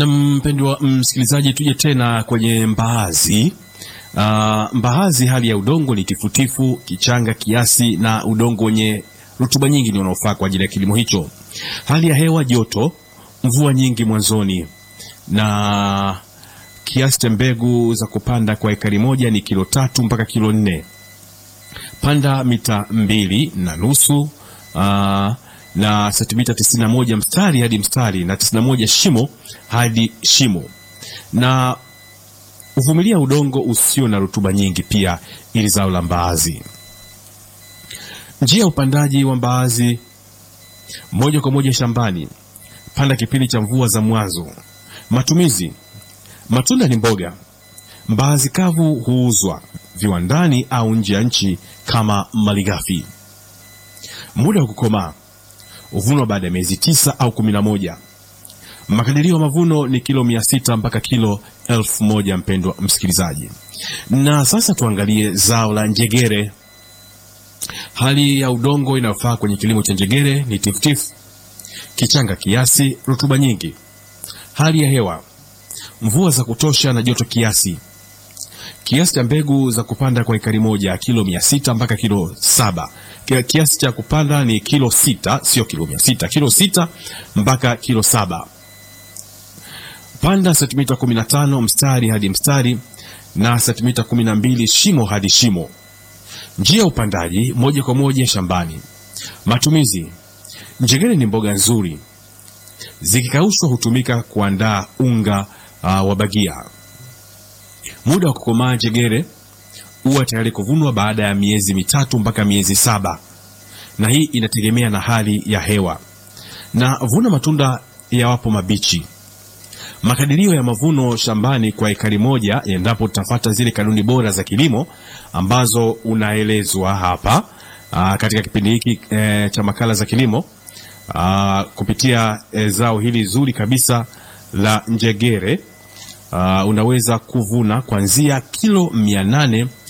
Na mpendwa msikilizaji, tuje tena kwenye mbaazi. Uh, mbaazi, hali ya udongo ni tifutifu, kichanga kiasi na udongo wenye rutuba nyingi ndio unaofaa kwa ajili ya kilimo hicho. Hali ya hewa joto, mvua nyingi mwanzoni, na kiasi cha mbegu za kupanda kwa ekari moja ni kilo tatu mpaka kilo nne. Panda mita mbili na nusu uh, na sentimita 91 mstari hadi mstari na 91 shimo hadi shimo, na uvumilia udongo usio na rutuba nyingi pia, ili zao la mbaazi. Njia ya upandaji wa mbaazi: moja kwa moja shambani, panda kipindi cha mvua za mwanzo. Matumizi: matunda ni mboga. Mbaazi kavu huuzwa viwandani au nje ya nchi kama malighafi. Muda wa kukomaa huvunwa baada ya miezi tisa au kumi na moja. Makadirio ya mavuno ni kilo mia sita mpaka kilo elfu moja mpendwa msikilizaji. Na sasa tuangalie zao la njegere. Hali ya udongo inayofaa kwenye kilimo cha njegere ni tifutifu, kichanga kiasi, rutuba nyingi. Hali ya hewa, mvua za kutosha na joto kiasi. Kiasi cha mbegu za kupanda kwa ekari moja kilo mia sita mpaka kilo saba. Kiasi cha kupanda ni kilo sita, sio kilo mia sita, kilo sita mpaka kilo saba. Panda sentimita 15 mstari hadi mstari na sentimita 12 shimo hadi shimo. Njia ya upandaji moja kwa moja shambani. Matumizi: njegere ni mboga nzuri, zikikaushwa hutumika kuandaa unga uh, wa bagia. Muda wa kukomaa njegere huwa tayari kuvunwa baada ya miezi mitatu mpaka miezi saba, na hii inategemea na hali ya hewa. Na vuna matunda yawapo mabichi. Makadirio ya mavuno shambani kwa ekari moja, endapo tutafata zile kanuni bora za kilimo ambazo unaelezwa hapa aa, katika kipindi hiki e, cha makala za kilimo aa, kupitia e, zao hili zuri kabisa la njegere aa, unaweza kuvuna kuanzia kilo mia nane